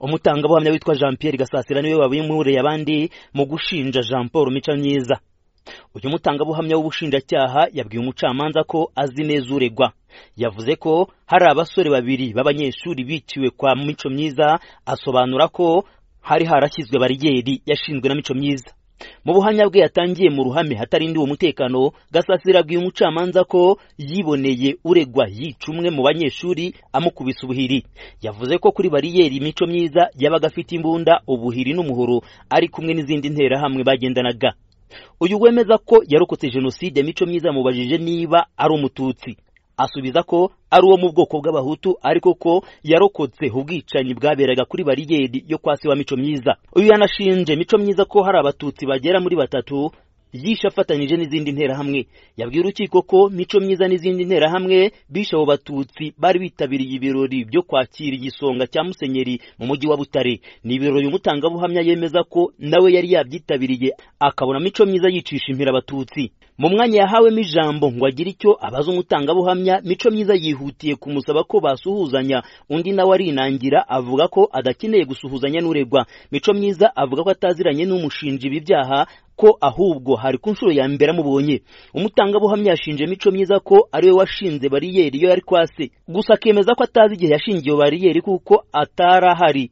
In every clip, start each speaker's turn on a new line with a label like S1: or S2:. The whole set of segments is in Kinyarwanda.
S1: umutangabuhamya witwa jean Pierre gasasira niwe wabimuriye abandi mu gushinja jean paul mica myiza uyu mutangabuhamya w'ubushinjacyaha yabwiye umucamanza ko azi neza uregwa yavuze ko hari abasore babiri b'abanyeshuri biciwe kwa mico myiza asobanura ko hari harashyizwe bariyeri yashinzwe na mico myiza mu buhamya bwe yatangiye mu ruhame hatarindiwe umutekano gasasira abwiye umucamanza ko yiboneye uregwa yica umwe mu banyeshuri amukubise ubuhiri yavuze ko kuri bariyeri imico myiza yabaga afite imbunda ubuhiri n'umuhoro ari kumwe n'izindi nterahamwe bagendanaga uyu wemeza ko yarokotse jenoside mico myiza yamubajije niba ari umututsi asubiza ko ari uwo mu bwoko bw'abahutu ariko ko yarokotse ubwicanyi bwaberaga kuri bariyeri yo kwa se wa mico myiza uyu yanashinje mico myiza ko hari abatutsi bagera muri batatu yishe afatanyije n'izindi nterahamwe yabwiye urukiko ko mico myiza n'izindi nterahamwe bishe abo batutsi bari bitabiriye ibirori byo kwakira igisonga cya musenyeri mu mujyi wa butare ni ibirori uyu mutangabuhamya yemeza ko nawe yari yabyitabiriye akabona mico myiza yicisha impira abatutsi mu mwanya yahawemo ijambo ngo agire icyo abaza umutangabuhamya mico myiza yihutiye kumusaba ko basuhuzanya undi nawe arinangira avuga ko adakeneye gusuhuzanya n'uregwa mico myiza avuga ko ataziranye n'umushinja ibi byaha ko ahubwo hari ku nshuro ya mbere amubonye umutangabuhamya yashinje mico myiza ko ari we washinze bariyeri iyo yari kwase gusa akemeza ko atazi igihe yashingiye bariyeri kuko atari ahari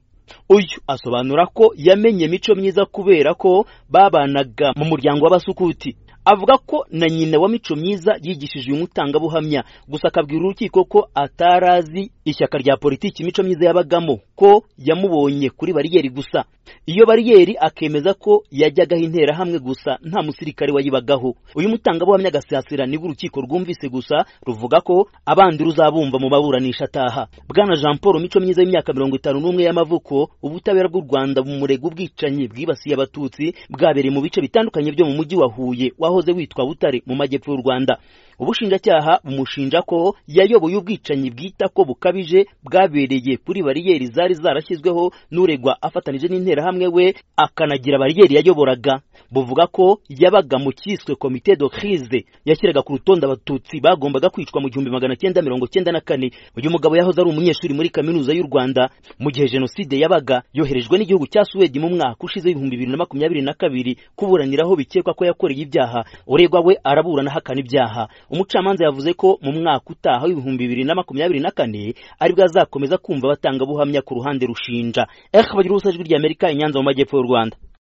S1: uyu asobanura ko yamenye mico myiza kubera ko babanaga mu muryango w'abasukuti avuga ko na nyina wa mico myiza yigishije uyu mutangabuhamya gusa akabwira urukiko ko atarazi ishyaka rya politiki mico myiza yabagamo ko yamubonye kuri bariyeri gusa iyo bariyeri akemeza ko yajyagaho interahamwe gusa nta musirikare wayibagaho uyu mutangabuhamya agasasira nibwo urukiko rwumvise gusa ruvuga ko abandi ruzabumva mu maburanisha ataha bwana jean paul mico myiza y'imyaka mirongo itanu n'umwe y'amavuko ubutabera bw'u rwanda bumurega ubwicanyi bwibasiye abatutsi bwabereye mu bice bitandukanye byo mu mujyi wa huye wahoze witwa butare mu majyepfo y'u rwanda ubushinjacyaha bumushinja ko yayoboye ubwicanyi bwita ko bukabije bwabereye kuri bariyeri zari zarashyizweho n'uregwa afatanije n'interahamwe we akanagira bariyeri yayoboraga buvuga ko yabaga mu cyiswe komite do crise yashyiraga ku rutonde abatutsi bagombaga kwicwa mu gihumbi magana cyenda mirongo cyenda na kane uyu mugabo yahoze ari umunyeshuri muri kaminuza y'u rwanda mu gihe jenoside yabaga yoherejwe n'igihugu cya suwedi mu mwaka ushize w'ibihumbi bibiri na makumyabiri na kabiri kuburaniraho bikekwa ko yakoreye ibyaha uregwa we araburana ahakana ibyaha umucamanza yavuze ko mu mwaka utaha w'ibihumbi bibiri na makumyabiri na kane aribwo azakomeza kumva abatangabuhamya ku ruhande rushinja ehe bagira ubusa ijwi ry'amerika i nyanza mu majyepfo y'u rwanda